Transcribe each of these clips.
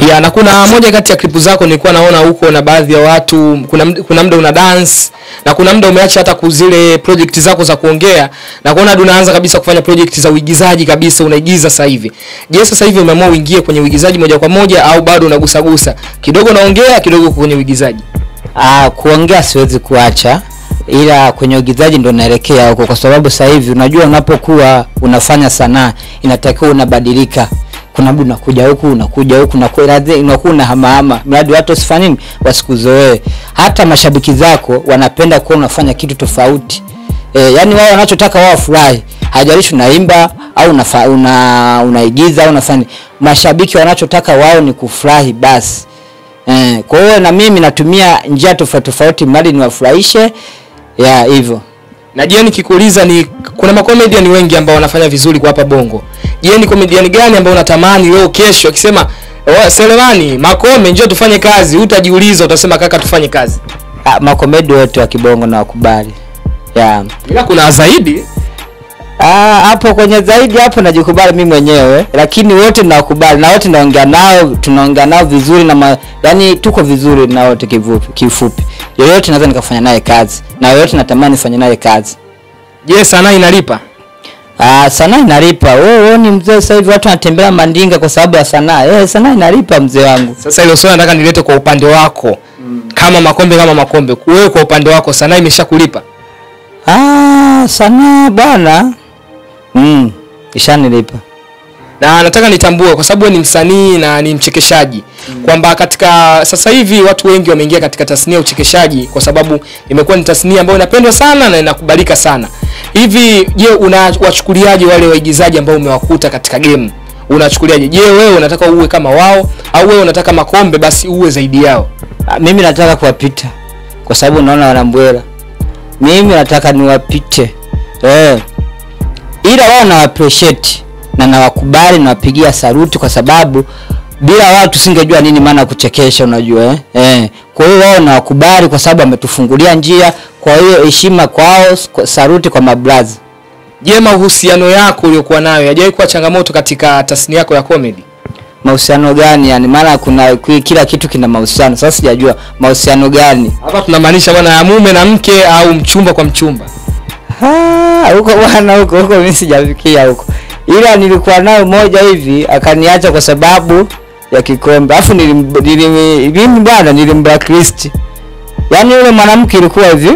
ya na kuna moja kati ya klipu zako nilikuwa naona huko na baadhi ya watu kuna md- kuna muda una dance na kuna muda umeacha hata kuzile project zako za kuongea na kuona hadi unaanza kabisa kufanya project za uigizaji kabisa unaigiza sasa hivi je sasa hivi umeamua uingie kwenye uigizaji moja kwa moja au bado unagusagusa kidogo unaongea kidogo uko kwenye uigizaji Ah, kuongea siwezi kuacha ila kwenye uigizaji ndo naelekea huko kwa sababu sasa hivi unajua unapokuwa unafanya sanaa inatakiwa unabadilika kuna muda unakuja huku unakuja huku unaku- lazima- unakuwa unahamahama mradi watu wasifanye nini wasikuzoee hata mashabiki zako wanapenda kuwa unafanya kitu tofauti e, yani wao wanachotaka wao wafurahi hajalishi unaimba au unafa, una, unaigiza au unafanya mashabiki wanachotaka wao ni kufurahi basi Eh, kwa hiyo na mimi natumia njia tofauti tofauti mradi niwafurahishe ya hivyo. na je nikikuuliza ni kuna makomedian wengi ambao wanafanya vizuri kwa hapa bongo je ni comedian gani ambao unatamani leo kesho akisema "Oh, selemani makome njoo tufanye kazi utajiuliza utasema kaka tufanye kazi Ah, makomedi wote wa kibongo na wakubali. Ya. ila kuna zaidi Ah, hapo kwenye zaidi hapo najikubali mimi mwenyewe lakini wote nawakubali na wote naongea nao tunaongea nao vizuri na ma, yani tuko vizuri na wote kifupi kifupi. Yoyote naweza nikafanya naye kazi na yoyote natamani nifanye naye kazi. je sanaa inalipa Ah, sanaa inalipa. Wewe wewe ni mzee sasa hivi watu wanatembea mandinga kwa sababu ya sanaa. Eh, sanaa inalipa mzee wangu. sasa hilo swali nataka nilete kwa upande wako kama makombe kama makombe wewe kwa upande wako sanaa imeshakulipa Ah, sanaa bwana. Mm, ishanilipa. na nataka nitambue kwa sababu wewe ni msanii na ni mchekeshaji kwamba katika sasa hivi watu wengi wameingia katika tasnia ya uchekeshaji kwa sababu imekuwa ni tasnia ambayo inapendwa sana na inakubalika sana hivi je unawachukuliaje wale waigizaji ambao umewakuta katika game unachukuliaje je wewe unataka uwe kama wao au wewe unataka makombe basi uwe zaidi yao Ah, mimi nataka kuwapita kwa sababu naona wanambwela. Mimi nataka niwapite. Eh. Ila wao na appreciate na nawakubali nawapigia saluti kwa sababu bila wao tusingejua nini maana ya kuchekesha unajua eh? Eh. Kwa hiyo wao nawakubali kwa sababu wametufungulia njia. Kwa hiyo heshima kwao, kwa- saluti kwa mabrazi. je mahusiano yako uliokuwa nayo yajawahi kuwa changamoto katika tasnia yako ya comedy Mahusiano gani yani? Maana kuna ki- kila kitu kina mahusiano. Sasa sijajua mahusiano gani. hapa tunamaanisha bwana ya mume na mke au mchumba kwa mchumba Ah, huko bwana huko huko mimi sijafikia huko. Ila nilikuwa nayo moja hivi akaniacha kwa sababu ya kikombe. Alafu nilim, nilim mimi bwana nilimblacklist. Yaani yule mwanamke ilikuwa hivi.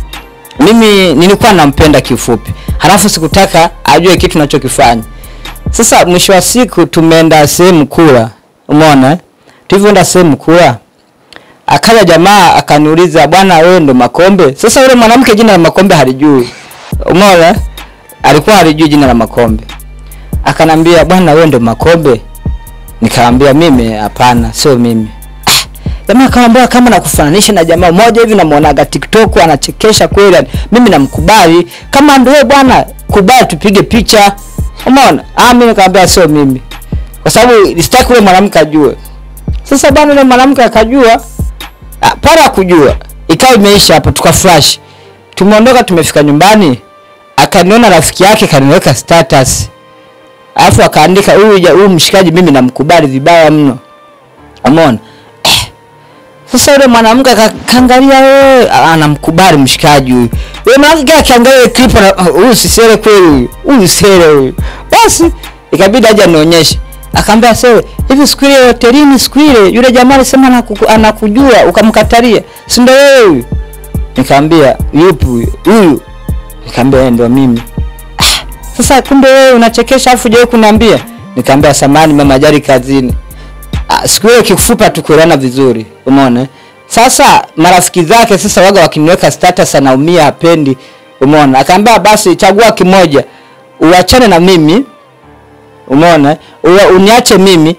Mimi nilikuwa nampenda kifupi. Halafu sikutaka ajue kitu nachokifanya. Sasa mwisho wa siku tumeenda sehemu kula. Umeona? eh? Tulivyoenda sehemu kula akaja jamaa akaniuliza bwana wewe ndo makombe sasa yule mwanamke jina la makombe halijui umeona alikuwa halijui jina la makombe akanambia bwana wewe ndo makombe nikamwambia mimi hapana sio mimi Ah, jamaa akamwambia kama nakufananisha na jamaa mmoja hivi namuonaga tiktok anachekesha kweli yani, mimi namkubali kama ndo wewe bwana kubali tupige picha umeona ah mimi nikamwambia sio mimi kwa sababu sitaki yule mwanamke ajue sasa bwana yule mwanamke akajua Ah, pale akujua ikawa imeisha hapo tukaflash tumeondoka tumefika nyumbani akaniona rafiki yake kaniweka status alafu akaandika huyu ja- huyu mshikaji mimi namkubali vibaya mno umeona eh. sasa yule mwanamke aka- kaangalia wewe ah, anamkubali mshikaji huyu yule mwanamke akiangalia ile clip ana- ah, huyu si sere kweli huyu huyu sere huyu basi ikabidi aje anionyeshe akaambia sere hivi siku ile hotelini siku ile yule jamaa alisema anakuku- anakujua ukamkatalia si ndio wewe huyu nikamwambia yupi huyu huyu nikamwambia yeye ndio mimi ah, sasa kumbe wewe unachekesha afu je kuniambia nikamwambia samani mama jari kazini Ah, siku hiyo kifupa tukuelewana vizuri umeona eh? sasa marafiki zake sasa waga wakiniweka status anaumia hapendi umeona akaambia basi chagua kimoja uachane na mimi umeona eh? Ua- uniache mimi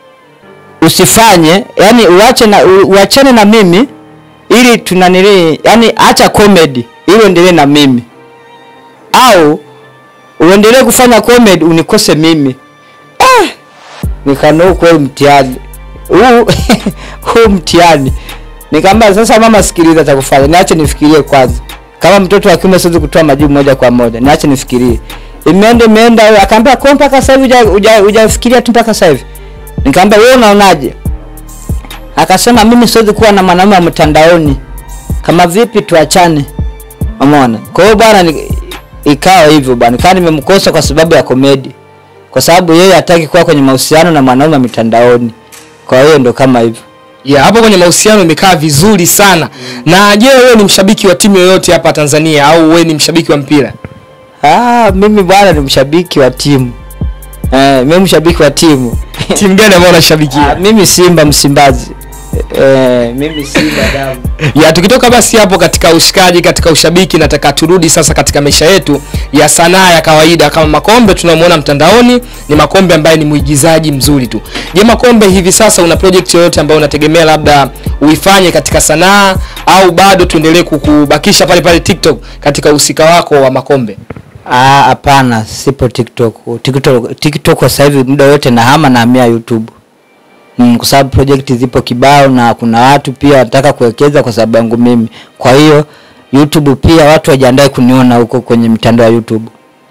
usifanye yani uache na u- uachane na mimi ili tunanili yani acha comedy ili uendelee na mimi au uendelee kufanya comedy unikose mimi ah, nikanua kweli mtihani huu huu mtihani nikamwambia sasa mama sikiliza cha kufanya niache nifikirie kwanza kama mtoto wa kiume siwezi kutoa majibu moja kwa moja niache nifikirie imeenda imeenda akaambia kwa mpaka sasa hivi huja- huja- hujafikiria tu mpaka sasa hivi nikamwambia wewe unaonaje akasema mimi siwezi kuwa na mwanaume wa mtandaoni kama vipi tuachane umeona kwa hiyo bwana ni- ikawa hivyo bwana kaa nimemkosa kwa sababu ya komedi kwa sababu yeye hataki kuwa kwenye mahusiano na mwanaume wa mitandaoni kwa hiyo ndo kama hivyo ya hapo kwenye mahusiano imekaa vizuri sana na je wewe ni mshabiki wa timu yoyote hapa tanzania au wewe ni mshabiki wa mpira ah, mimi bwana ni mshabiki wa timu eh, mimi mshabiki wa timu timu gani ambayo ah, unashabikia mimi simba msimbazi eh, mimi simba damu ya tukitoka basi hapo katika ushikaji katika ushabiki nataka turudi sasa katika maisha yetu ya sanaa ya kawaida kama makombe tunamwona mtandaoni ni makombe ambaye ni mwigizaji mzuri tu je makombe hivi sasa una project yoyote ambayo unategemea labda uifanye katika sanaa au bado tuendelee kukubakisha pale pale tiktok katika uhusika wako wa makombe Ah, hapana sipo tiktok tiktok tiktok kwa sasa hivi muda wote nahama nahamia youtube mm, kwa sababu project zipo kibao na kuna watu pia wanataka kuwekeza kwa sababu yangu mimi kwa hiyo youtube pia watu wajiandae kuniona huko kwenye mitandao ya youtube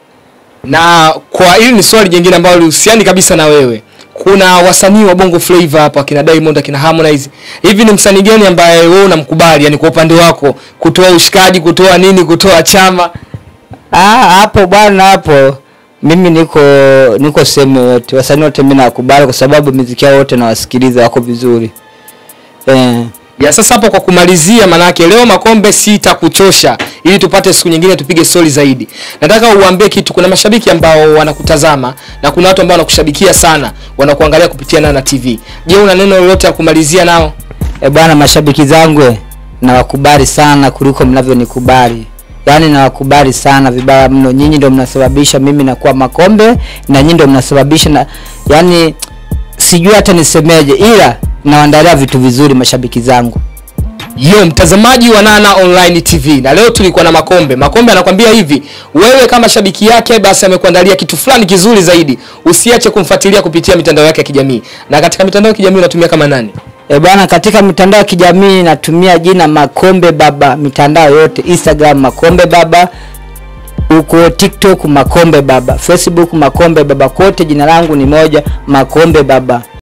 na kwa hili ni swali jingine ambalo lihusiani kabisa na wewe kuna wasanii wa bongo flavor hapa akina diamond akina harmonize hivi ni msanii gani ambaye wewe unamkubali yani kwa upande wako kutoa ushikaji kutoa nini kutoa chama Ah, hapo bwana hapo mimi niko niko sehemu yoyote wasanii wote mimi nawakubali kwa sababu miziki yao wote nawasikiliza wako vizuri eh. ya sasa hapo kwa kumalizia manake leo makombe sitakuchosha ili tupate siku nyingine tupige stori zaidi nataka uambie kitu kuna mashabiki ambao wanakutazama na kuna watu ambao wanakushabikia sana wanakuangalia kupitia nana tv je una neno lolote ya kumalizia nao E bwana, mashabiki zangu eh, nawakubali sana kuliko mnavyonikubali. Yaani nawakubali sana vibaya mno. Nyinyi ndio mnasababisha mimi nakuwa makombe na nyinyi ndio mnasababisha na yaani sijui hata nisemeje, ila nawaandalia vitu vizuri mashabiki zangu. yo mtazamaji wa nana online tv na leo tulikuwa na makombe makombe anakwambia hivi wewe kama shabiki yake basi amekuandalia kitu fulani kizuri zaidi usiache kumfuatilia kupitia mitandao yake ya kijamii na katika mitandao ya kijamii unatumia kama nani E bwana, katika mitandao ya kijamii natumia jina Makombe Baba, mitandao yote, Instagram Makombe Baba, huko TikTok Makombe Baba, Facebook Makombe Baba, kote jina langu ni moja, Makombe Baba.